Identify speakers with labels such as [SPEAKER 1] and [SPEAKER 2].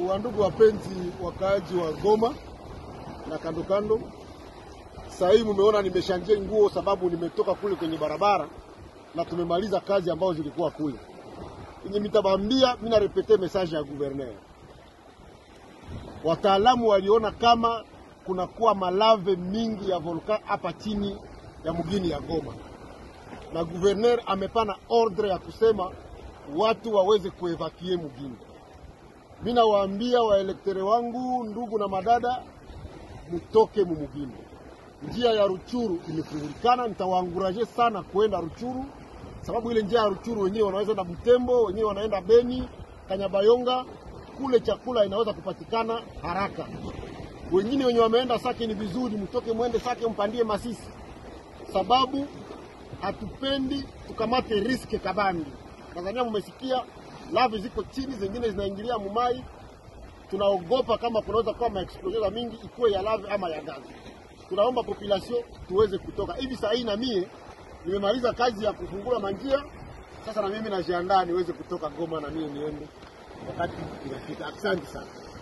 [SPEAKER 1] Wandugu wapenzi wakaaji wa Goma na kando kando, saa hii mumeona nimeshanjia nguo sababu nimetoka kule kwenye barabara na tumemaliza kazi ambazo zilikuwa kule. Yenye mitabambia mimi narepete message ya guverner. Wataalamu waliona kama kunakuwa malave mingi ya volkan hapa chini ya mgini ya Goma, na guverner amepana ordre ya kusema watu waweze kuevakie mgini. Mi nawaambia waelektere wangu, ndugu na madada, mutoke mumugini. Njia ya Ruchuru imefungulikana, nitawaanguraje sana kwenda Ruchuru sababu ile njia ya Ruchuru wenyewe wanaweza enda Butembo, wenyewe wanaenda Beni, Kanyabayonga, kule chakula inaweza kupatikana haraka. Wengine wenye wameenda Sake ni vizuri, mtoke mwende Sake mpandie Masisi, sababu hatupendi tukamate riske kabambi. Tanzania mumesikia lavi ziko chini, zingine zinaingilia mumai. Tunaogopa kama kunaweza kuwa maexplosion za mingi, ikuwe ya lavi ama ya gazi. Tunaomba population tuweze kutoka hivi. Saa hii na mie nimemaliza kazi ya kufungula manjia, sasa na mimi najiandaa niweze kutoka Goma na mie niende wakati inafika. Asante sana.